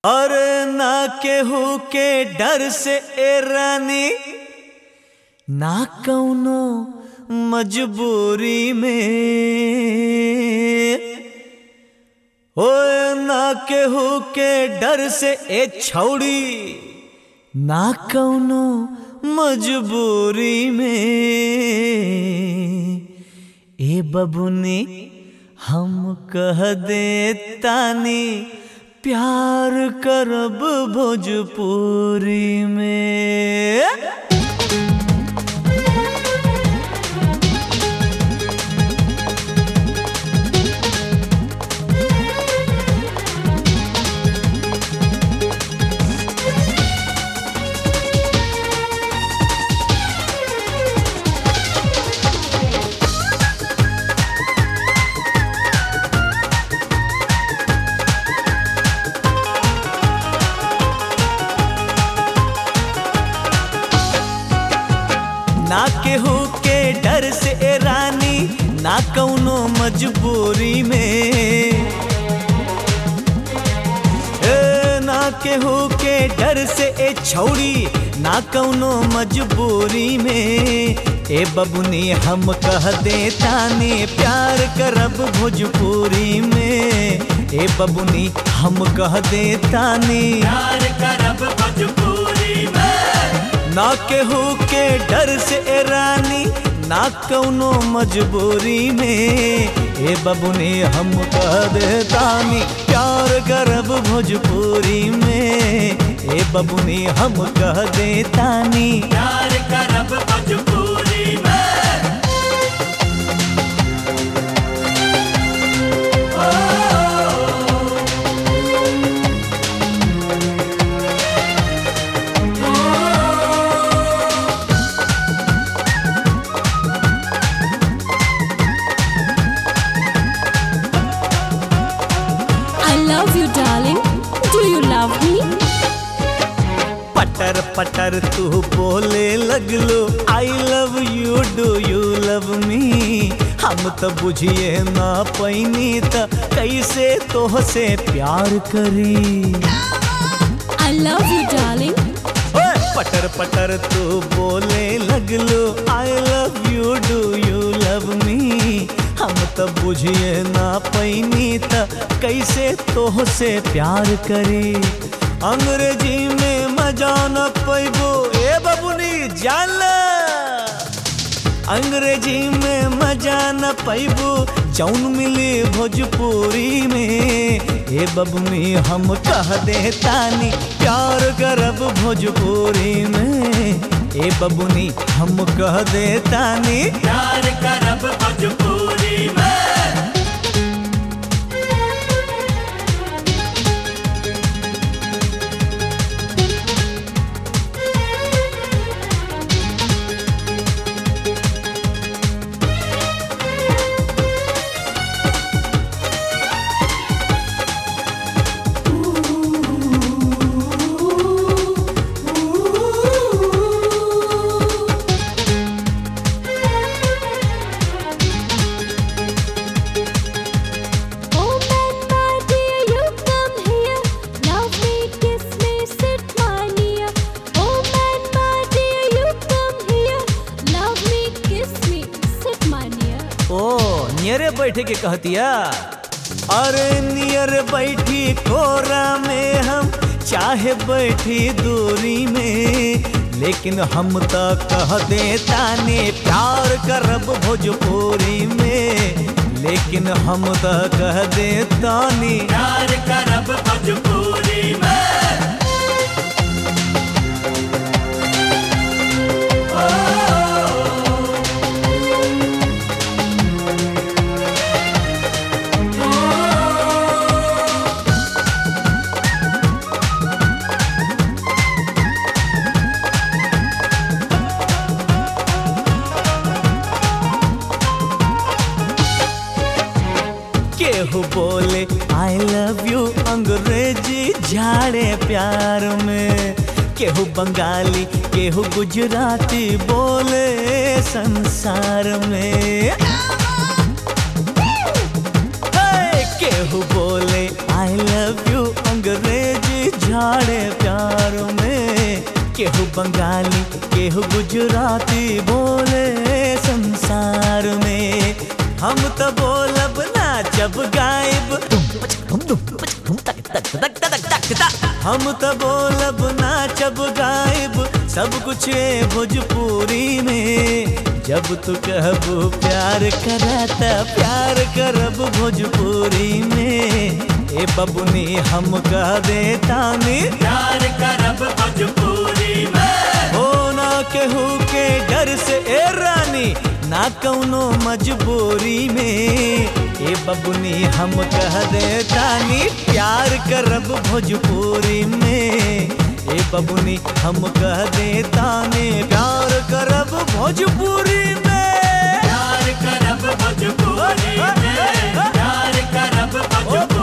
अरे ना केहू के डर से ए रानी ना कौनो मजबूरी में ओए ना केहू के डर से ए छौड़ी ना कौनो मजबूरी में ए बबुनी हम कह दे तानी प्यार करब भोजपुरी में ना केहू के डर से ए रानी ना कौनो मजबूरी में ए ना केहू के डर से ए छौड़ी ना कौनो मजबूरी में ए बबुनी हम कह दे ताने प्यार करब भोजपुरी में ए बबुनी हम कह दे ताने प्यार करब भोजपुरी में ना केहू के डर से ए रानी ना कौनो मजबूरी में ए बबुनी हम कह दे तानी प्यार करब भोजपुरी में ए बबुनी हम कह दे तानी प्यार करब भोजपुरी में I love you, darling. Do you love me? पटर पटर तू बोले लगलो I love you do you love me हम तो बुझिए ना पैनी त कैसे तोह से प्यार करी I love you, darling. ओए पटर पटर तू बोले लगलो I love you do you love me हम तो बुझिए ना पैनी त कैसे तोह से प्यार करी अंग्रेजी में मजा न पैबो ए बबुनी जान ला अंग्रेजी में मजा न पैबू जौन मिली भोजपुरी में ए बबुनी हम कह दे तानी प्यार करब भोजपुरी में ए बबुनी हम कह दे तानी प्यार करब भोजपुरी में Oh man, my dear, you come here. Love me, kiss me, sit my near. Oh man, my dear, you come here. Love me, kiss me, sit my near. ओ नियरे बैठे के कहतिया अरे नियर बैठी कोरा में हम चाहे बैठी दूरी में लेकिन हम तो कह दे ताने प्यार करब भोजपुरी में लेकिन हम तो कह दे तानी प्यार करब भोजपुरी में केहू बोले आई लव यू अंग्रेजी झाड़े प्यार में केहू बंगाली केहू गुजराती बोले संसार में हे, केहू बोले आई लव यू अंग्रेजी उछाड़े प्यार में केहू बंगाली केहू गुजराती बोले संसार में हम तो बोलब ना जब गायब हम तो बोलब ना जब गायब सब कुछ है भोजपुरी में जब तू कहबू प्यार कराता प्यार करब भोजपुरी में ए बबुनी हम कह देता नी प्यार करब भोजपुरी में हो ना केहू के डर से ए रानी ना कौनो मजबूरी में ए बबुनी हम कह देता नी प्यार करब भोजपुरी में ए बबुनी हम कह देता नी प्यार करब भोजपुरी में प्यार करब भोजपुरी में प्यार करब भोजपुरी